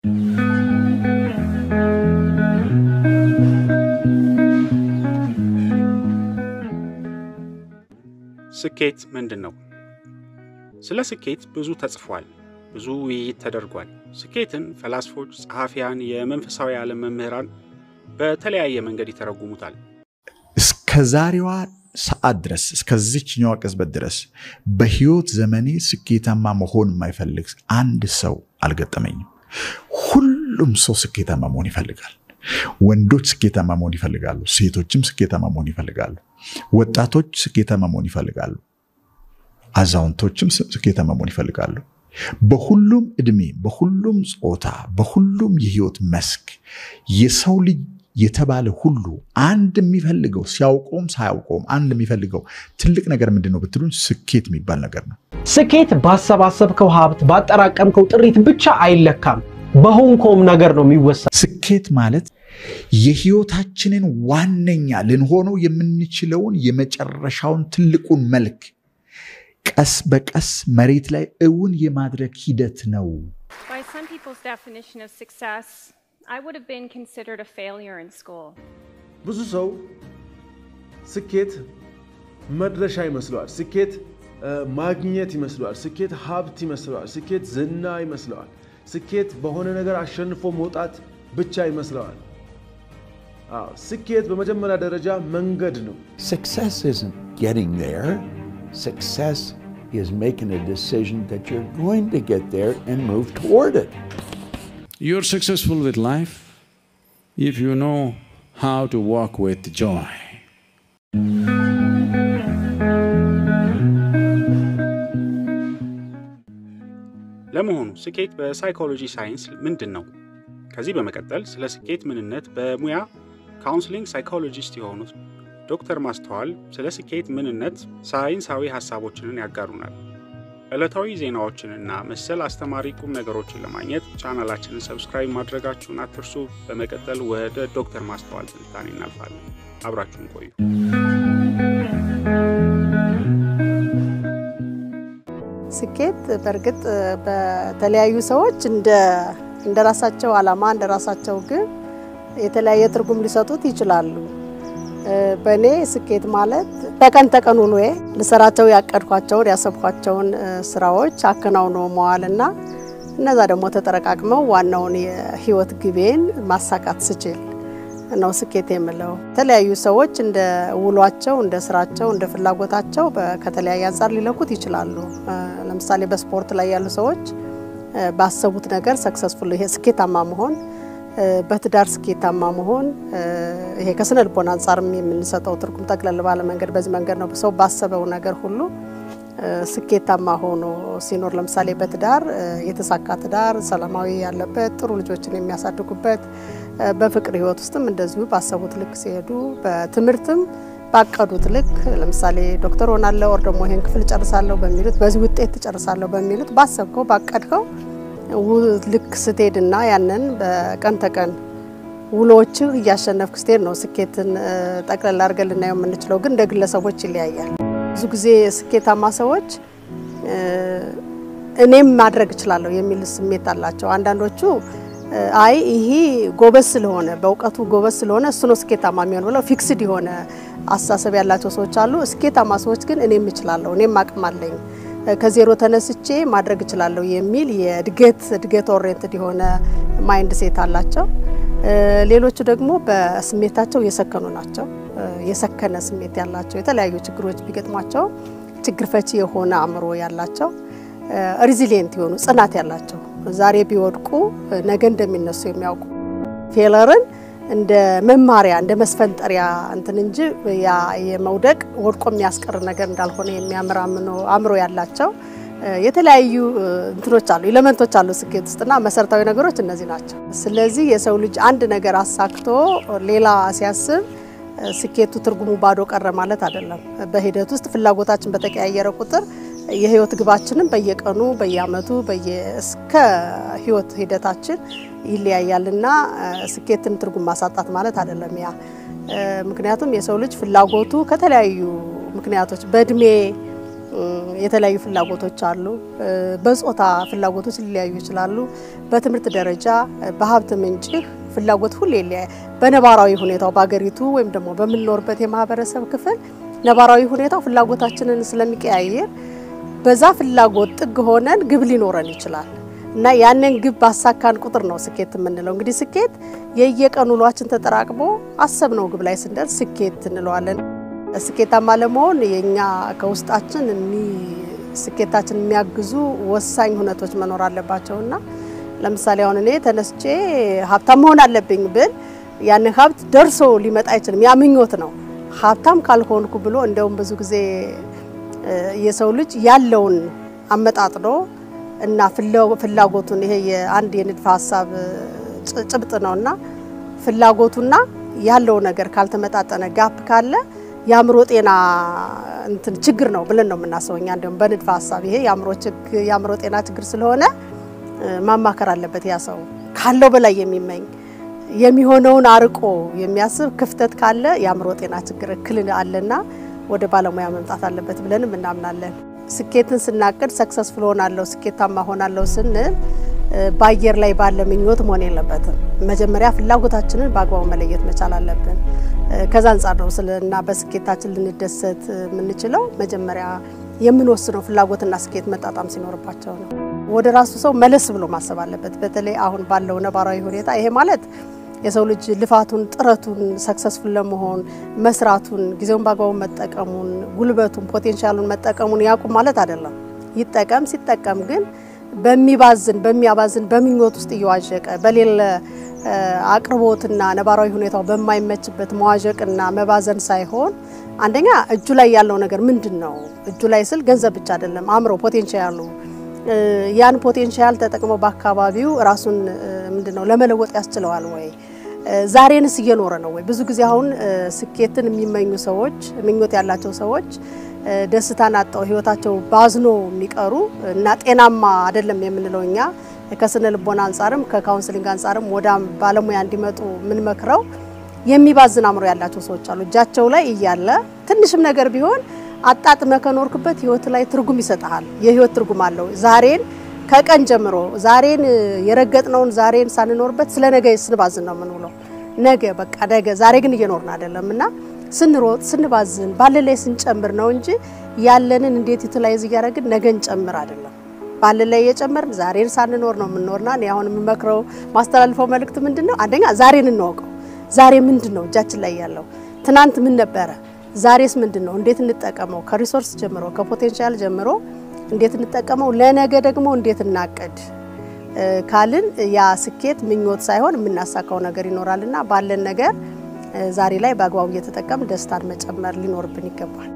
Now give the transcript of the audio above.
ስኬት ምንድን ነው? ስለ ስኬት ብዙ ተጽፏል፣ ብዙ ውይይት ተደርጓል። ስኬትን ፈላስፎች፣ ጸሐፊያን፣ የመንፈሳዊ ዓለም መምህራን በተለያየ መንገድ ይተረጉሙታል። እስከ ዛሬዋ ሰዓት ድረስ እስከዚችኛዋ ቅጽበት ድረስ በህይወት ዘመኔ ስኬታማ መሆን የማይፈልግ አንድ ሰው አልገጠመኝም። ሁሉም ሰው ስኬታማ መሆን ይፈልጋል። ወንዶች ስኬታማ መሆን ይፈልጋሉ። ሴቶችም ስኬታማ መሆን ይፈልጋሉ። ወጣቶች ስኬታማ መሆን ይፈልጋሉ። አዛውንቶችም ስኬታማ መሆን ይፈልጋሉ። በሁሉም እድሜ፣ በሁሉም ጾታ፣ በሁሉም የህይወት መስክ የሰው ልጅ የተባለ ሁሉ አንድ የሚፈልገው ሲያውቀውም ሳያውቀውም አንድ የሚፈልገው ትልቅ ነገር ምንድን ነው ብትሉኝ ስኬት የሚባል ነገር ነው። ስኬት ባሰባሰብከው ሀብት ባጠራቀምከው ጥሪት ብቻ አይለካም። በሆንከውም ነገር ነው የሚወሰን። ስኬት ማለት የህይወታችንን ዋነኛ ልንሆነው የምንችለውን የመጨረሻውን ትልቁን መልክ ቀስ በቀስ መሬት ላይ እውን የማድረግ ሂደት ነው። By some people's definition of success, I would have been considered a failure in school. ብዙ ሰው ስኬት መድረሻ ይመስለዋል። ስኬት እ፣ ማግኘት ይመስለዋል። ስኬት ሀብት ይመስለዋል። ስኬት ዝና ይመስለዋል። ስኬት በሆነ ነገር አሸንፎ መውጣት ብቻ ይመስለዋል። አዎ፣ ስኬት በመጀመሪያ ደረጃ መንገድ ነው። Success isn't getting there. Success is making a decision that you're going to get there and move toward it. You're successful with life if you know how to walk with joy. ለመሆኑ ስኬት በሳይኮሎጂ ሳይንስ ምንድን ነው? ከዚህ በመቀጠል ስለ ስኬት ምንነት በሙያ ካውንስሊንግ ሳይኮሎጂስት የሆኑት ዶክተር ማስተዋል ስለ ስኬት ምንነት ሳይንሳዊ ሐሳቦችንን ያጋሩናል። ዕለታዊ ዜናዎችንና መሰል አስተማሪ ቁም ነገሮችን ለማግኘት ቻናላችንን ሰብስክራይብ ማድረጋችሁን አትርሱ። በመቀጠል ወደ ዶክተር ማስተዋል ትንታኔ እናልፋለን። አብራችሁን ቆዩ። ስኬት በእርግጥ በተለያዩ ሰዎች እንደ እንደ ራሳቸው ዓላማ እንደ ራሳቸው ግብ የተለያየ ትርጉም ሊሰጡት ይችላሉ። በእኔ ስኬት ማለት ተቀን ተቀን ውሎዬ ልሰራቸው ያቀድኳቸውን ያሰብኳቸውን ስራዎች አከናውኖ መዋልና እነዛ ደግሞ ተጠረቃቅመው ዋናውን የህይወት ግቤን ማሳካት ስችል ነው ስኬት የምለው። የተለያዩ ሰዎች እንደ ውሏቸው፣ እንደ ስራቸው፣ እንደ ፍላጎታቸው በ- ከተለያየ አንጻር ሊለኩት ይችላሉ። ለምሳሌ በስፖርት ላይ ያሉ ሰዎች ባሰቡት ነገር ሰክሰስፉል ይሄ ስኬታማ መሆን በትዳር ስኬታማ መሆን ይሄ ከስነ ልቦና አንጻርም የምንሰጠው ትርጉም ጠቅለል ባለ መንገድ በዚህ መንገድ ነው። ሰው ባሰበው ነገር ሁሉ ስኬታማ ሆኖ ሲኖር ለምሳሌ በትዳር የተሳካ ትዳር፣ ሰላማዊ ያለበት፣ ጥሩ ልጆችን የሚያሳድጉበት፣ በፍቅር ህይወት ውስጥም እንደዚሁ ባሰቡት ልክ ሲሄዱ፣ በትምህርትም ባቀዱት ልክ ለምሳሌ ዶክተር ሆናለሁ ወር ደግሞ ይሄን ክፍል ጨርሳለሁ በሚሉት በዚህ ውጤት ትጨርሳለሁ በሚሉት ባሰብከው ባቀድከው ው- ልክ ስትሄድና ያንን በቀን ተቀን ውሎችህ እያሸነፍክ ስትሄድ ነው ስኬትን እ፣ ጠቅለል አድርገን ልናየው የምንችለው። ግን እንደ ግለሰቦች ይለያያል። ብዙ ጊዜ ስኬታማ ሰዎች እ፣ እኔም ማድረግ እችላለሁ የሚል ስሜት አላቸው። አንዳንዶቹ እ፣ አይ ይሄ ጎበዝ ስለሆነ በእውቀቱ ጎበዝ ስለሆነ እሱ ነው ስኬታማ የሚሆን ብለው ፊክስድ የሆነ አስተሳሰብ ያላቸው ሰዎች አሉ። ስኬታማ ሰዎች ግን እኔም እችላለሁ፣ እኔም አቅም አለኝ ከዜሮ ተነስቼ ማድረግ እችላለሁ የሚል የእድገት እድገት ኦሪየንትድ የሆነ ማይንድ ሴት አላቸው። እ፣ ሌሎቹ ደግሞ በስሜታቸው የሰከኑ ናቸው። እ፣ የሰከነ ስሜት ያላቸው የተለያዩ ችግሮች ቢገጥሟቸው ችግር ፈቺ የሆነ አእምሮ ያላቸው ሪዚሊየንት የሆኑ ጽናት ያላቸው ዛሬ ቢወድቁ እ፣ ነገ እንደሚነሱ የሚያውቁ ፌለርን እንደ መማሪያ እንደ መስፈንጠሪያ እንትን እንጂ ያ የመውደቅ ወድቆ የሚያስቀር ነገር እንዳልሆነ የሚያምር አምኖ- አእምሮ ያላቸው እ፣ የተለያዩ እ፣ እንትኖች አሉ ኤሌመንቶች አሉ ስኬት ውስጥና መሰረታዊ ነገሮች እነዚህ ናቸው። ስለዚህ የሰው ልጅ አንድ ነገር አሳክቶ ሌላ ሲያስብ እ፣ ስኬቱ ትርጉሙ ባዶ ቀረ ማለት አይደለም። በሂደት ውስጥ ፍላጎታችን በተቀያየረ ቁጥር የህይወት ግባችንም በየቀኑ በየአመቱ በየ- እስከ ህይወት ሂደታችን ይለያያልና እ፣ ስኬትን ትርጉም ማሳጣት ማለት አይደለም ያ እ፣ ምክንያቱም የሰው ልጅ ፍላጎቱ ከተለያዩ ምክንያቶች በእድሜ የተለያዩ ፍላጎቶች አሉ። በጾታ ፍላጎቶች ሊለያዩ ይችላሉ። በትምህርት ደረጃ፣ በሀብት ምንጭህ ፍላጎት ሁሌ ይለያል። በነባራዊ ሁኔታው በሀገሪቱ ወይም ደግሞ በምንኖርበት የማህበረሰብ ክፍል ነባራዊ ሁኔታው ፍላጎታችንን ስለሚቀያየር በዛ ፍላጎት ጥግ ሆነን ግብ ሊኖረን ይችላል እና ያንን ግብ ባሳካን ቁጥር ነው ስኬት የምንለው። እንግዲህ ስኬት የየቀን ውሏችን ተጠራቅሞ አሰብነው ግብ ላይ ስንደርስ ስኬት እንለዋለን። ስኬታማ ለመሆን የኛ ከውስጣችን ስኬታችን የሚያግዙ ወሳኝ ሁነቶች መኖር አለባቸው እና ለምሳሌ አሁን እኔ ተነስቼ ሀብታም መሆን አለብኝ ብል ያንን ሀብት ደርሶ ሊመጣ አይችልም። ያ ምኞት ነው። ሀብታም ካልሆንኩ ብሎ እንደውም ብዙ ጊዜ የሰው ልጅ ያለውን አመጣጥኖ እና ፍላጎቱን ይሄ የአንድ የንድፈ ሀሳብ ጭብጥ ነው እና ፍላጎቱና ያለው ነገር ካልተመጣጠነ ጋፕ ካለ የአእምሮ ጤና እንትን ችግር ነው ብለን ነው የምናስበው እኛ እንዲሁም በንድፈ ሀሳብ ይሄ የአእምሮ ጤና ችግር ስለሆነ ማማከር አለበት ያ ሰው ካለው በላይ የሚመኝ የሚሆነውን አርቆ የሚያስብ ክፍተት ካለ የአእምሮ ጤና ችግር እክል አለና ወደ ባለሙያ መምጣት አለበት ብለንም እናምናለን። ስኬትን ስናቅድ ሰክሰስፉል ሆናለሁ ስኬታማ ሆናለሁ ስንል በአየር ላይ ባለ ምኞት መሆን የለበትም። መጀመሪያ ፍላጎታችንን በአግባቡ መለየት መቻል አለብን። ከዛ አንጻር ነው እና በስኬታችን ልንደሰት የምንችለው መጀመሪያ የምንወስነው ፍላጎትና ስኬት መጣጣም ሲኖርባቸው ነው። ወደ ራሱ ሰው መለስ ብሎ ማሰብ አለበት። በተለይ አሁን ባለው ነባራዊ ሁኔታ ይሄ ማለት የሰው ልጅ ልፋቱን፣ ጥረቱን ሰክሰስፉል ለመሆን መስራቱን፣ ጊዜውን በአግባቡ መጠቀሙን፣ ጉልበቱን፣ ፖቴንሻሉን መጠቀሙን ያቁም ማለት አይደለም። ይጠቀም። ሲጠቀም ግን በሚባዝን በሚያባዝን በምኞት ውስጥ እየዋዠቀ በሌለ አቅርቦትና ነባራዊ ሁኔታው በማይመችበት መዋዠቅና መባዘን ሳይሆን አንደኛ እጁ ላይ ያለው ነገር ምንድን ነው? እጁ ላይ ስል ገንዘብ ብቻ አይደለም፣ አእምሮ ፖቴንሻሉ ያን ፖቴንሻል ተጠቅሞ በአካባቢው ራሱን ምንድን ነው ለመለወጥ ያስችለዋል ወይ? ዛሬንስ እየኖረ ነው ወይ? ብዙ ጊዜ አሁን ስኬትን የሚመኙ ሰዎች ምኞት ያላቸው ሰዎች ደስታን አጣው ህይወታቸው ባዝኖ የሚቀሩ እና ጤናማ አይደለም የምንለው እኛ ከስነ ልቦና አንጻርም ከካውንስሊንግ አንጻርም ወደ ባለሙያ እንዲመጡ የምንመክረው የሚባዝን አእምሮ ያላቸው ሰዎች አሉ። እጃቸው ላይ እያለ ትንሽም ነገር ቢሆን አጣጥመ ከኖርክበት ህይወት ላይ ትርጉም ይሰጥሃል። የህይወት ትርጉም አለው። ዛሬን ከቀን ጀምሮ ዛሬን የረገጥነውን ዛሬን ሳንኖርበት ስለ ነገ ስንባዝን ነው የምንውለው። ነገ በቃ ነገ፣ ዛሬ ግን እየኖርን አይደለም እና ስንሮጥ ስንባዝን ባለ ላይ ስንጨምር ነው እንጂ ያለንን እንዴት ዩቲላይዝ እያደረግን ነገ እንጨምር አይደለም። ባለ ላይ እየጨመርን ዛሬን ሳንኖር ነው የምንኖርና እኔ አሁን የምመክረው ማስተላልፈው መልእክት ምንድን ነው? አንደኛ ዛሬን እንወቀው። ዛሬ ምንድን ነው እጃችን ላይ ያለው? ትናንት ምን ነበረ? ዛሬስ ምንድን ነው? እንዴት እንጠቀመው? ከሪሶርስ ጀምሮ ከፖቴንሻል ጀምሮ እንዴት እንጠቀመው? ለነገ ደግሞ እንዴት እናቅድ ካልን ያ ስኬት ምኞት ሳይሆን የምናሳካው ነገር ይኖራልና ባለን ነገር ዛሬ ላይ በአግባቡ እየተጠቀም ደስታን መጨመር ሊኖርብን ይገባል።